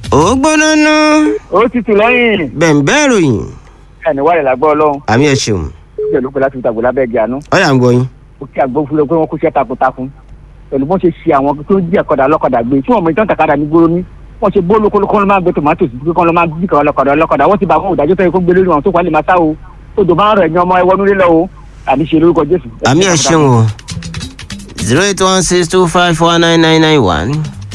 ó gbóná ná ó tutù lẹ́yìn bẹ̀ǹbẹ́ ìròyìn ẹni wà lẹ̀ lágbọ́ ọlọ́run àmì ẹ̀ ṣeun pẹ̀lú pẹ̀lú láti ìtàgbọ́ lábẹ́ ẹ̀gẹ́ àánú ọ̀yà ń gbọ́ yín. ó kí agbófinró pé wọ́n kú iṣẹ́ takuntakun pẹ̀lú bọ́n ṣe ṣe àwọn tó ń jí ẹ̀kọ́dà ọlọ́kadà gbé tí wọ́n mọ ìtàn tàkàdà ní gbóró ní wọ́n ṣe bó lóko lóko ló máa gbé tòmátò sí kí wọ́n lọ máa jí kọ́ ọlọ́kadà ọlọ́kadà wọ́n ti bá àwọn òdájọ́ tó yẹ kó gbé lórí wọn tó kọ́ lè máa sá o tó dò máa ń rẹ̀ ní ọmọ ẹwọ́nú lílọ o àní ṣe lórúkọ Jésù. àmì ẹ̀ ṣeun o zero eight one six two five four nine nine nine one.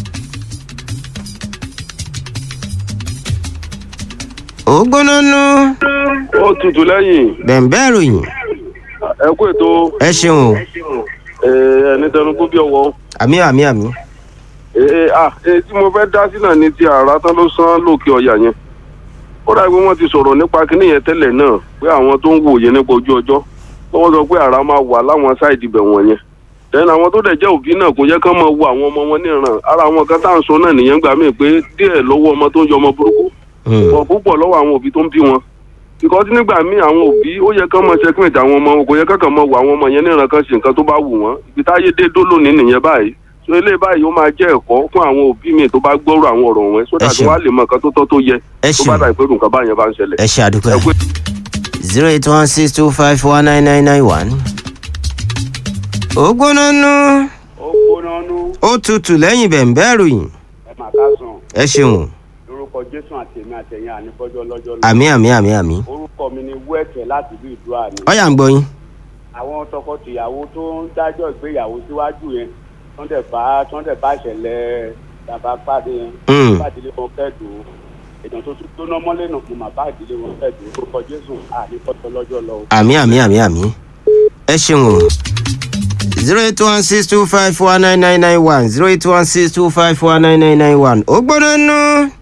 ó gbóná ná ó tutù lẹ́yìn bẹ̀ǹbẹ́ ìròyìn ẹ kú ètò ẹ ṣeun o ẹni tẹnugbó bí ọwọ́ àmì àmì àmì èyí tí mo fẹ́ dá sí náà ni ti àrà tán ló sán lókè ọ̀yà yẹn ó dàbí wọ́n ti sọ̀rọ̀ nípa kíní yẹn tẹ́lẹ̀ náà pé àwọn tó ń wòye nípa ojú ọjọ́ wọ́n sọ pé àrà máa wà láwọn sáìdì ibẹ̀ wọ̀nyẹn tẹ́lẹ̀ àwọn tó dẹ̀ jẹ́ òbí náà kò yẹ kán máa wo àwọn ọmọ wọn níran ara àwọn kan tá à ń sọ náà nìyẹn gbà mí pé díẹ̀ lọ́wọ́ ọmọ tó ń yọ ọmọ burúkú wọn púpọ̀ lọ́wọ́ àwọn òbí tó ń bí wọn because nígbà míì àwọn òbí ó yẹ kán mọ checkmate àwọn ọmọ wọn kò yẹ kán mọ wọ àwọn ọmọ yẹn níran kan ṣe nǹkan tó bá wù wọn ibi táyé dé dó lónìí nìyẹn báyìí so eléyìí báyìí ó máa jẹ́ ẹ̀kọ́ fún àwọn òbí mi tó bá gbọ́rọ̀ àwọn ọ̀rọ̀ wọn sódà tí ṣeun. wọ́n á lè mọ nǹkan tó tọ́ tó yẹ ẹ tó bá ṣeun dà pé nǹkan báyẹn bá ń ṣẹlẹ̀. ẹ ṣe àdúpẹ́ ẹ pé zero eight one six two five four nine nine nine one. ó gbóná ná ó gbóná nú ó tutù lẹ́yìn bẹ̀ǹbẹ́ ìròyìn ẹ máa ká sàn ẹ ṣeun o lórúkọ jésù àti èmi àtẹ̀yìn àníbọ́jọ́ lọ́jọ́ lọ. àmì àmì àmì àmì orúkọ mi ni wẹ́ẹ̀kẹ́ láti ìlú ìdúrà ni. ọ̀yà ń gbọ́ yín. àwọn tọkọtìyàwó tó ń dájọ́ ìgbéyàwó síwájú yẹn tó ń dẹ̀ bá tó ń dẹ̀ bá ìṣẹ̀lẹ̀ bàbá pàdé yẹn Mm. bá ìdílé wọn kẹ́dùn èèyàn tó tún gbóná mọ́lẹ̀ náà fún màbá ìdílé wọn kẹ́dùn orúkọ jésù àníbọ́jọ́ lọ́jọ́ lọ. àmì àmì àmì àmì ẹ ṣeun o zero eight one six two five four nine nine nine one zero eight one six two five four nine nine nine one ó gbóná ná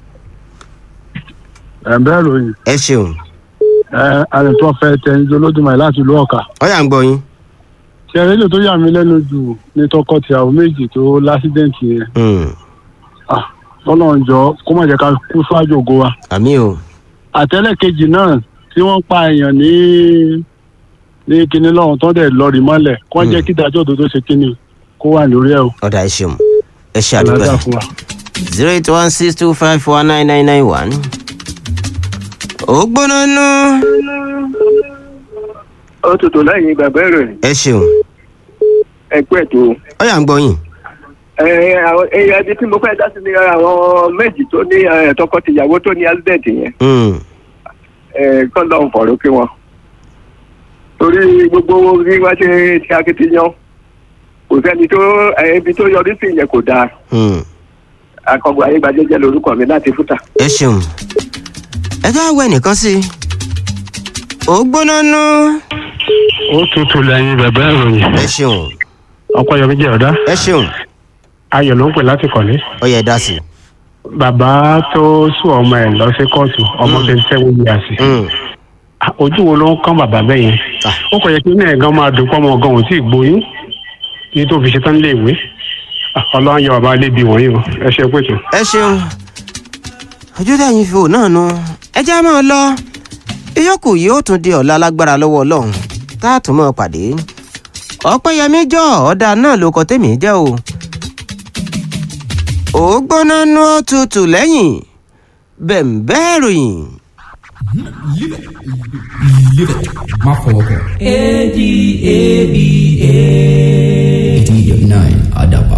ẹ̀ǹbẹ́ ìròyìn ẹ ṣeun ẹ àrètò ọ̀fẹ́ tẹ̀yìn olódùmarè láti ìlú ọ̀kà. ọ̀yà ń gbọ́ yín. ṣe rédíò tó yà mí lẹ́nu jù ní tọkọ-tìyàwó méjì tó lásídẹ̀ǹtì yẹn. Mm, lọ́nà jọ kó má jẹ́ ká kú ṣáájú ògo wa. àmì o àtẹ́lẹ̀ kejì náà tí wọ́n pa èèyàn ní ní kinní lọ́hùn tó dẹ̀ lọ rí mọ́lẹ̀ kó jẹ́ kí ìdájọ́ òdodo ṣe kinní kó wà lórí ẹ̀ o. ọ̀dà ẹ ṣeun ẹ ṣe àdúpẹ́ Àlàáfíà fún wa. zero eight one six two five four nine nine nine one ó gbóná ná ó tutù lẹ́yìn bàbá ìròyìn ẹ ṣeun ẹ̀kú ètò ọ̀yà ń gbọ́ yín. ẹ̀yà ibi tí mo fẹ́ dá sí ni àwọn méjì tó ní eh, tọkọtìyàwó tó ní accident yẹn Mm, kọ́ńdọ̀ ń fọ̀rọ̀ kí wọn. torí gbogbo bí wọ́n ṣe ṣe akitiyan kò sẹ́ni tó eh, ibi tó yọrí sí yẹn kò dáa mm. akọgbọ ayégbàjẹjẹ lorúkọ mi láti fúta. ẹ ṣeun ẹ ká wẹ nìkan sí i ó gbóná ná ó tutù lẹ́yìn bẹ̀bẹ̀ ìròyìn ẹ ṣeun ọpẹ́yọmí jẹ́ ọ̀dá ẹ ṣeun ayọ̀ ló ń pè láti kọ̀lé. ó yẹ dá sí i. bàbá tó sùn ọmọ ẹ̀ lọ sí kóòtù ọmọ Mm. twenty seven years. Mm, Ah, ojú wo ló ń kán bàbá bẹ́ẹ̀ yẹn Ah. ó kọ̀ yẹ kí náà gan máa dùn pọ́mọ gan ò tí ì gbóyún kí tó fi ṣetán lé ìwé Ah, ọlọ́run yọ bàbá lébi wọ̀nyí o ẹ ṣe pé tó. ẹ ṣeun ojú tẹ̀yìn fi hò náà nu ẹ jẹ́ máa lọ ìyókù yìí ó tún di ọ̀la lágbára lọ́wọ́ ọlọ́run tá a tún mọ́ pàdé ọ̀pẹ́yẹmí jọ ọ̀dà náà ló kọ tèmi jẹ́ o ó gbóná nú ó tutù lẹ́yìn bẹ̀m̀bẹ́ ìròyìn. má fọwọ́ kàn. A D A B A. eighty nine àdàbà.